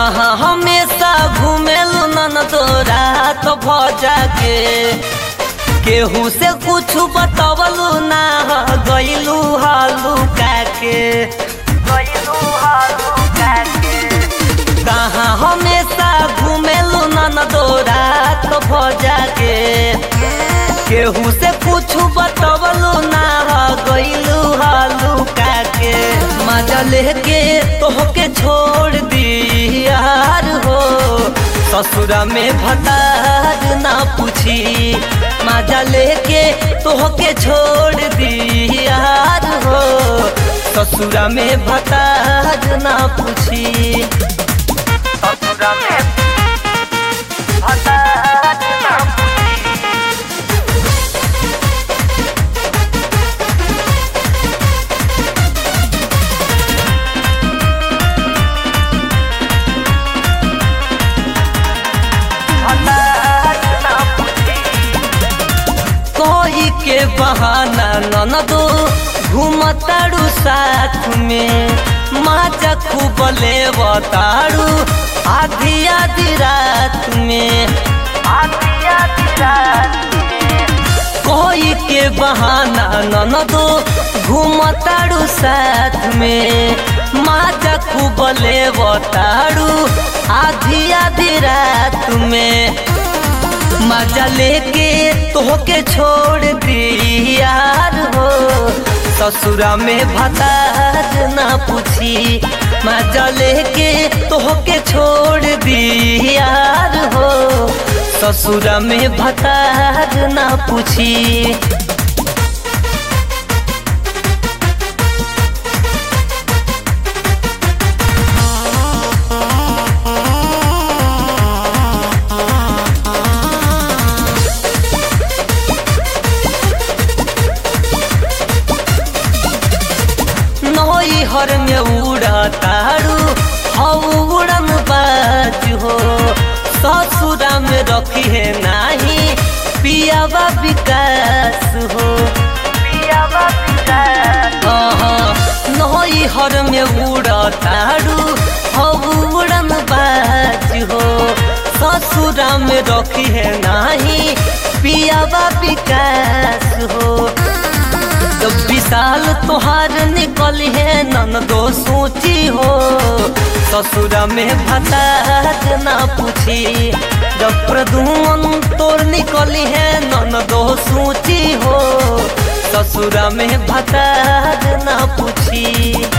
कहाँ हमेशा घूमेलू नन तोरा तो भजा के केहू से कुछ बतवलू ना गईलू हालू काके गईलू हालू काके कहाँ हमेशा घूमेलू नन तोरा तो भजा के केहू से कुछ बतवलू ना गईलू हालू काके मजा लेके तोहके छोड़ दी यार हो ससुरा में भतार ना पूछी मजा लेके तोहके छोड़ दी यार हो ससुरा में भतार ना पूछी ससुरा में भतार ना पूछी कोई के बहाना ननदो घूमताड़ू साथ में माजा खूब लेवताड़ू आधी आधी रात में आधी आधी रात में कोई के बहाना ननदो घूमताड़ू साथ में माजा खूब लेवताड़ू आधी आधी रात में मजा लेके तोहके छोड़ दी यार हो ससुरा में भतार ना पूछी मजा लेके तोहके छोड़ दी यार हो ससुरा में भतार ना पूछी नई हर में उड़ा तारू हऊ उड़न बाज हो ससुरा में रखी है नाही पियावा विकास हो पियावा विकास नई हर में उड़ा तारू हऊ उड़न बाज हो ससुरा में रखी है नाही पियावा विकास हो तो विशाल तोहार निकल है नन दो सोची हो ससुरा में भतार ना पूछी जब प्रदुमन तोर निकली है नन दो सोची हो ससुरा में भतार ना पूछी